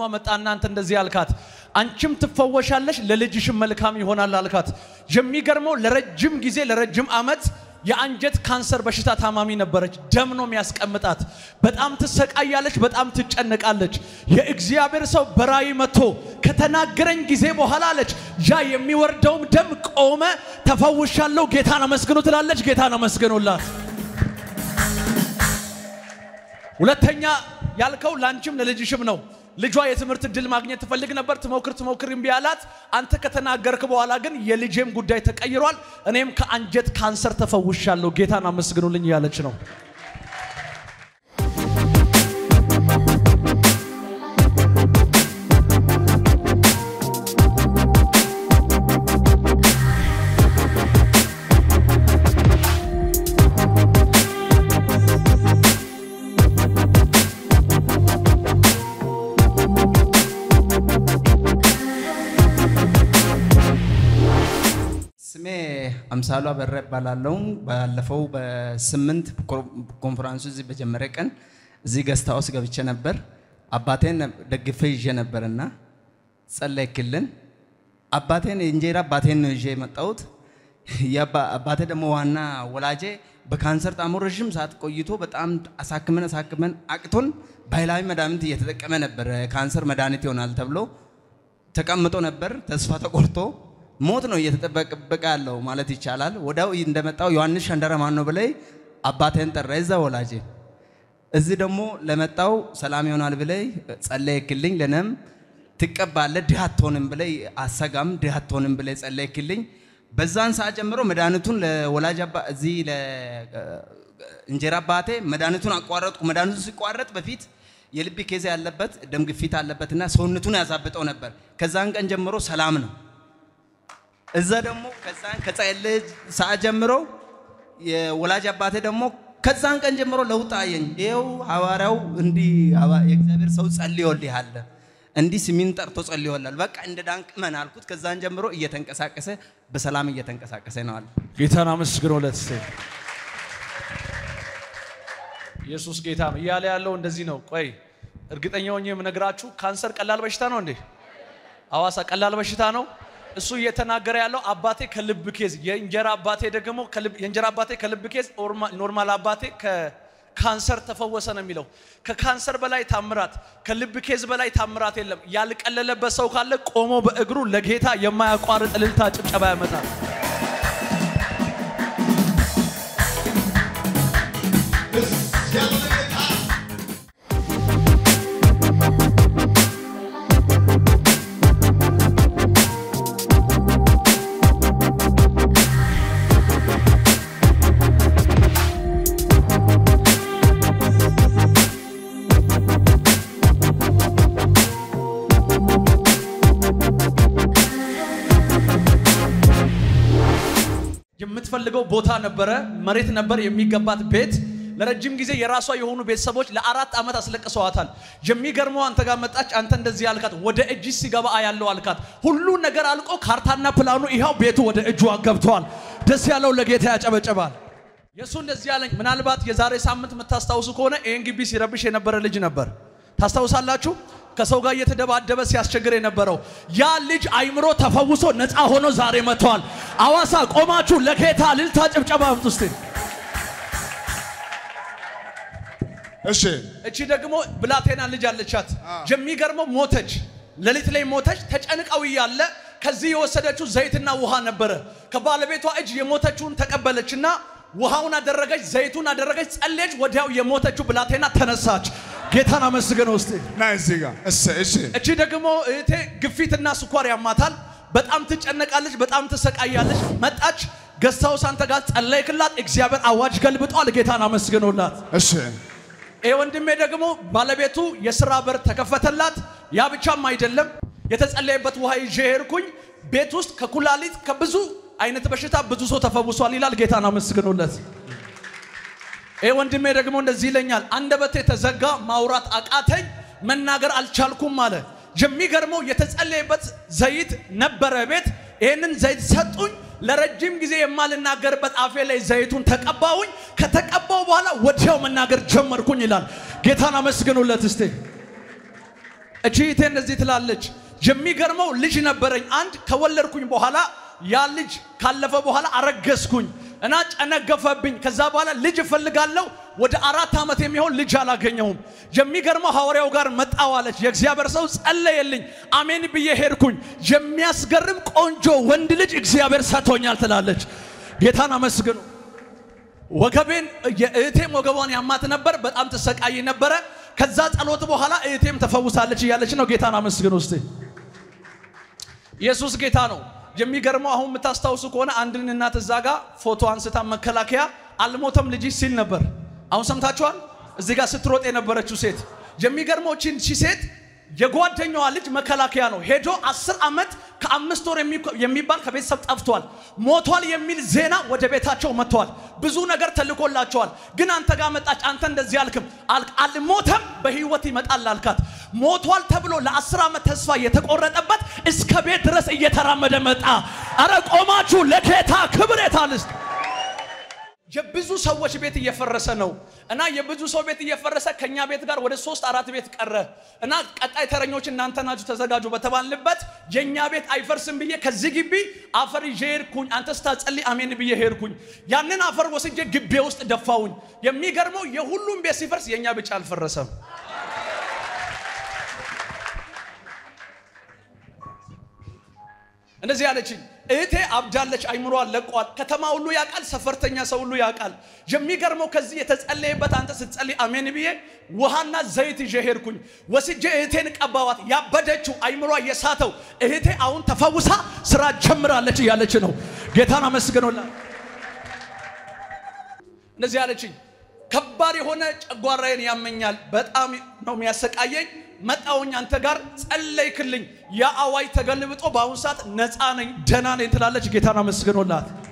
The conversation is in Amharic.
መጣ እናንተ እንደዚህ አልካት፣ አንቺም ትፈወሻለሽ፣ ለልጅሽም መልካም ይሆናል አልካት። የሚገርመው ለረጅም ጊዜ ለረጅም ዓመት የአንጀት ካንሰር በሽታ ታማሚ ነበረች። ደም ነው የሚያስቀምጣት። በጣም ትሰቃያለች፣ በጣም ትጨነቃለች። የእግዚአብሔር ሰው በራእይ መጥቶ ከተናገረኝ ጊዜ በኋላ አለች ያ የሚወርደውም ደም ቆመ፣ ተፈውሻለሁ፣ ጌታን አመስግኑ ትላለች። ጌታን አመስግኑላት። ሁለተኛ ያልከው ላንቺም ለልጅሽም ነው። ልጇ የትምህርት እድል ማግኘት ትፈልግ ነበር። ትሞክር ትሞክር እምቢ አላት። አንተ ከተናገርክ በኋላ ግን የልጄም ጉዳይ ተቀይሯል፣ እኔም ከአንጀት ካንሰር ተፈውሻለሁ፣ ጌታን አመስግኑልኝ እያለች ነው። ስሜ አምሳሉ አበራ እባላለሁ። ባለፈው በስምንት ኮንፈራንሱ እዚህ በጀመረ ቀን እዚህ ገስት ሃውስ ገብቼ ነበር። አባቴን ደግፌ ይዤ ነበርና ጸለይክልን። አባቴን የእንጀራ አባቴን ነው ይዤ የመጣሁት። የአባ- አባቴ ደግሞ ዋና ወላጄ በካንሰር ጣሞ ረዥም ሰዓት ቆይቶ በጣም አሳክመን አሳክመን አቅቶን ባህላዊ መድኃኒት እየተጠቀመ ነበር። ካንሰር መድኃኒት ይሆናል ተብሎ ተቀምጦ ነበር። ተስፋ ተቆርጦ ሞት ነው እየተጠበቀ ያለው ማለት ይቻላል። ወዲያው እንደመጣው ዮሐንስ ሸንደረ ማን ነው ብለይ አባቴን ጠራ። የዛ ወላጄ እዚህ ደግሞ ለመጣው ሰላም ይሆናል ብለይ ጸለይክልኝ። ለነም ትቀባለ ድሃ አትሆንም ብለይ አሰጋም ድሃ አትሆንም ብለይ ጸለይክልኝ። በዛን ሰዓት ጀምሮ መድኃኒቱን ለወላጅ አባ እዚህ ለእንጀራ አባቴ መድኃኒቱን አቋረጥኩ። መድኃኒቱ ሲቋረጥ በፊት የልብ ኬዝ ያለበት ደም ግፊት አለበትና ሰውነቱን ያዛብጠው ነበር። ከዛን ቀን ጀምሮ ሰላም ነው። እዛ ደግሞ ከዛን ከጸለየ ሰዓት ጀምሮ የወላጅ አባቴ ደግሞ ከዛን ቀን ጀምሮ ለውጥ አየኝ። ይኸው ሐዋርያው እንዲህ ሐዋ- የእግዚአብሔር ሰው ጸልዮልሃል፣ እንዲህ ስሚን ጠርቶ ጸልዮላል። በቃ እንደ ዳንቅ መን አልኩት። ከዛን ጀምሮ እየተንቀሳቀሰ በሰላም እየተንቀሳቀሰ ነው አለ። ጌታን አመስግኑለት እስቲ። ኢየሱስ ጌታ ነው እያለ ያለው እንደዚህ ነው። ቆይ እርግጠኛ ሆኜ የምነግራችሁ ካንሰር ቀላል በሽታ ነው እንዴ? ሐዋሳ ቀላል በሽታ ነው። እሱ እየተናገረ ያለው አባቴ ከልብ ኬዝ፣ የእንጀራ አባቴ ደግሞ ከልብ የእንጀራ አባቴ ከልብ ኬዝ፣ ኖርማል አባቴ ከካንሰር ተፈወሰ ነው የሚለው። ከካንሰር በላይ ታምራት፣ ከልብ ኬዝ በላይ ታምራት የለም። ያልቀለለበት ሰው ካለ ቆሞ በእግሩ ለጌታ የማያቋርጥ እልልታ ጭብጨባ ያመጣል። የምትፈልገው ቦታ ነበረ፣ መሬት ነበር የሚገባት ቤት። ለረጅም ጊዜ የራሷ የሆኑ ቤተሰቦች ለአራት ዓመት አስለቅሰዋታል። የሚገርመው አንተ ጋር መጣች። አንተ እንደዚህ አልካት፣ ወደ እጅ ሲገባ አያለው አልካት። ሁሉ ነገር አልቆ ካርታና ፕላኑ ይኸው ቤቱ ወደ እጇ ገብቷል። ደስ ያለው ለጌታ ያጨበጨባል። የእሱ እንደዚህ ያለኝ ምናልባት የዛሬ ሳምንት የምታስታውሱ ከሆነ ይህን ግቢ ሲረብሽ የነበረ ልጅ ነበር። ታስታውሳላችሁ? ከሰው ጋር እየተደባደበ ሲያስቸግር የነበረው ያ ልጅ አይምሮ ተፈውሶ ነፃ ሆኖ ዛሬ መጥተዋል። አዋሳ ቆማችሁ ለጌታ ልልታ ጭብጨባ አምጡ እስቲ። እሺ እቺ ደግሞ ብላቴና ልጅ አለቻት። የሚገርመው ሞተች፣ ሌሊት ላይ ሞተች። ተጨንቀው እያለ ከዚህ የወሰደችው ዘይትና ውሃ ነበረ። ከባለቤቷ እጅ የሞተችውን ተቀበለችና ውሃውን አደረገች፣ ዘይቱን አደረገች፣ ጸለየች። ወዲያው የሞተችው ብላቴና ተነሳች። ጌታን አመስግነው እስቲ። ና እዚህ ጋር እሺ እሺ እቺ ደግሞ እህቴ ግፊትና ስኳር ያማታል። በጣም ትጨነቃለች፣ በጣም ትሰቃያለች። መጣች ገዝታውስ አንተ ጋር ጸለይክላት፣ እግዚአብሔር አዋጅ ገልብጧል። ጌታን አመስግኖላት። እሺ ይህ ወንድሜ ደግሞ ባለቤቱ የስራ በር ተከፈተላት። ያ ብቻም አይደለም፣ የተጸለየበት ውሃ ይዤ ሄድኩኝ። ቤት ውስጥ ከኩላሊት ከብዙ አይነት በሽታ ብዙ ሰው ተፈውሷል ይላል። ጌታን አመስግኑለት። ይህ ወንድሜ ደግሞ እንደዚህ ይለኛል፣ አንደበቴ ተዘጋ፣ ማውራት አቃተኝ፣ መናገር አልቻልኩም አለ። የሚገርመው የተጸለየበት ዘይት ነበረ ቤት። ይህንን ዘይት ሰጡኝ። ለረጅም ጊዜ የማልናገርበት አፌ ላይ ዘይቱን ተቀባውኝ። ከተቀባው በኋላ ወዲያው መናገር ጀመርኩኝ ይላል። ጌታን አመስግኑለት እስቲ። እቺ እህቴ እንደዚህ ትላለች። የሚገርመው ልጅ ነበረኝ አንድ ከወለድኩኝ በኋላ ያ ልጅ ካለፈ በኋላ አረገዝኩኝ እና ጨነገፈብኝ። ከዛ በኋላ ልጅ እፈልጋለሁ። ወደ አራት ዓመት የሚሆን ልጅ አላገኘሁም። የሚገርመው ሐዋርያው ጋር መጣሁ አለች። የእግዚአብሔር ሰው ጸለየልኝ። አሜን ብዬ ሄድኩኝ። የሚያስገርም ቆንጆ ወንድ ልጅ እግዚአብሔር ሰጥቶኛል ትላለች። ጌታን አመስግኑ። ወገቤን የእህቴም ወገቧን ያማት ነበር። በጣም ትሰቃይ ነበረ። ከዛ ጸሎት በኋላ እህቴም ተፈውሳለች እያለች ነው። ጌታን አመስግኑ እስቲ። ኢየሱስ ጌታ ነው። የሚገርመው አሁን የምታስታውሱ ከሆነ አንድን እናት እዛ ጋ ፎቶ አንስታ መከላከያ አልሞተም ልጅሽ ሲል ነበር። አሁን ሰምታችኋል። እዚህ ጋር ስትሮጥ የነበረችው ሴት የሚገርመው ቺን ቺ ሴት የጓደኛዋ ልጅ መከላከያ ነው። ሄዶ አስር ዓመት ከአምስት ወር የሚባል ከቤተሰብ ጠፍቷል። ሞቷል የሚል ዜና ወደ ቤታቸው መጥተዋል። ብዙ ነገር ተልኮላቸዋል። ግን አንተ ጋር መጣች። አንተ እንደዚህ አልክም። አልሞተም በህይወት ይመጣል አልካት። ሞቷል ተብሎ ለአስር ዓመት ተስፋ የተቆረጠበት እስከ ቤት ድረስ እየተራመደ መጣ። አረ ቆማችሁ ለጌታ ክብር የታልስት የብዙ ሰዎች ቤት እየፈረሰ ነው እና የብዙ ሰው ቤት እየፈረሰ ከኛ ቤት ጋር ወደ ሶስት አራት ቤት ቀረ እና ቀጣይ ተረኞች እናንተ ናችሁ ተዘጋጁ በተባልንበት የኛ ቤት አይፈርስም ብዬ ከዚህ ግቢ አፈር ይዤ ሄድኩኝ። አንተ ስታጸልይ አሜን ብዬ ሄድኩኝ። ያንን አፈር ወስጄ ግቤ ውስጥ ደፋውኝ። የሚገርመው የሁሉም ቤት ሲፈርስ የኛ ብቻ አልፈረሰም። እንደዚህ ያለችኝ እህቴ አብዳለች፣ አይምሯን ለቋል። ከተማ ሁሉ ያውቃል፣ ሰፈርተኛ ሰው ሁሉ ያውቃል። የሚገርመው ከዚህ የተጸለየበት አንተ ስትጸልይ አሜን ብዬ ውሃና ዘይት ይዤ ሄድኩኝ። ወስጄ እህቴን ቀባዋት። ያበደችው አይምሯ የሳተው እህቴ አሁን ተፈውሳ ስራ ጀምራለች እያለች ነው። ጌታን አመስግኖላት። እንደዚህ ያለችኝ ከባድ የሆነ ጨጓራዬን ያመኛል፣ በጣም ነው የሚያሰቃየኝ መጣውኝ አንተ ጋር ጸለይክልኝ። ያ አዋጅ ተገልብጦ በአሁኑ ሰዓት ነፃ ነኝ፣ ደህና ነኝ ትላለች። ጌታን አመስግኖላት።